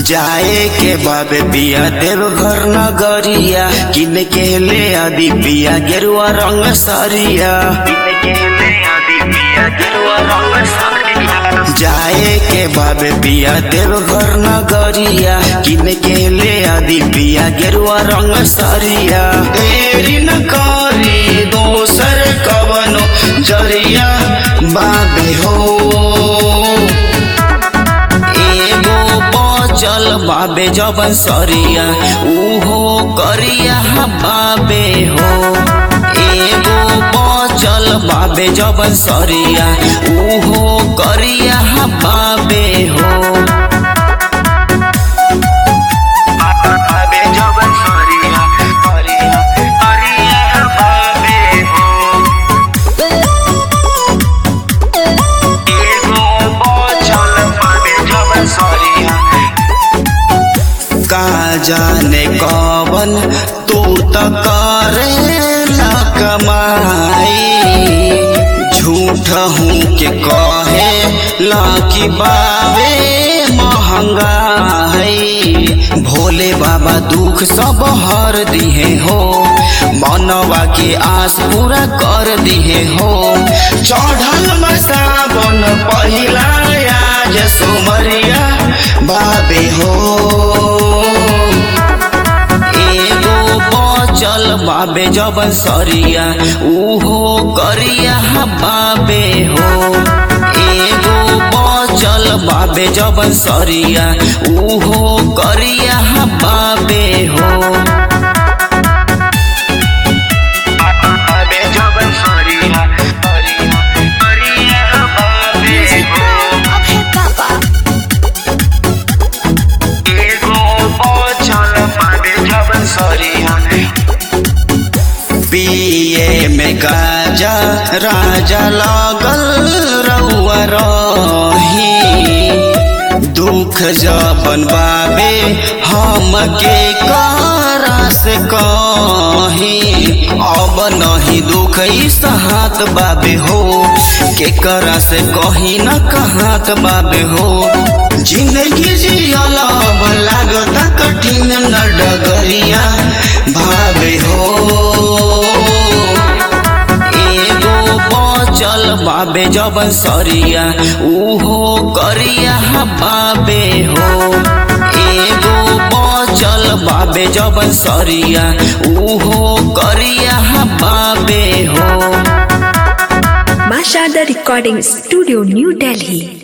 जाए के बाबे पिया देव घर नगरिया किन के ले आदि पिया गेरुआ रंग सरिया जाए के बाबे पिया देव घर नगरिया किन के ले आदि पिया गेरुआ रंग सरिया देरी न करी दोसर कवनो जरिया बाबे हो एगो बचल बाबे जबन सरिया उहो करिया बाबे हो एगो बचल बाबे जबन सरिया उहो करिया बाबे हो बाबे जबन सरिया करिया करिया बाबे हो एगो बचल बाबे जबन सरिया का जाने कवन तू त करे कमाई झूठ हूँ के कहे लाकी बाबे महंगाई भोले बाबा दुख सब हर दिहे हो मनवा के आस पूरा कर दिहे हो चढ़ल मसावन पहिला आज सोमरिया बाबे हो एगो बचल बाबे जबन सरिया उहो करिया बाबे हो एगो बचल बाबे जबन सरिया उहो करिया बाबे हो बाबे जबन सरिया करिया बाबे हो अभय बाबा एगो बचल बाबे जबन सरिया पिए में गाजा राजा लागल रउआ रही दुख जबन बाबे हम के करा से कही अब नहीं दुख ई सहात बाबे हो के करा से कही न कहात बाबे हो जिंदगी जियल अब लागता कठिन न डगरिया भावे हो एगो बचल बाबे जबन सरिया उहो करिया बाबे हो एगो बचल बाबे जबन सरिया उहो करिया बाबे हो Mashada Recording Studio, New Delhi.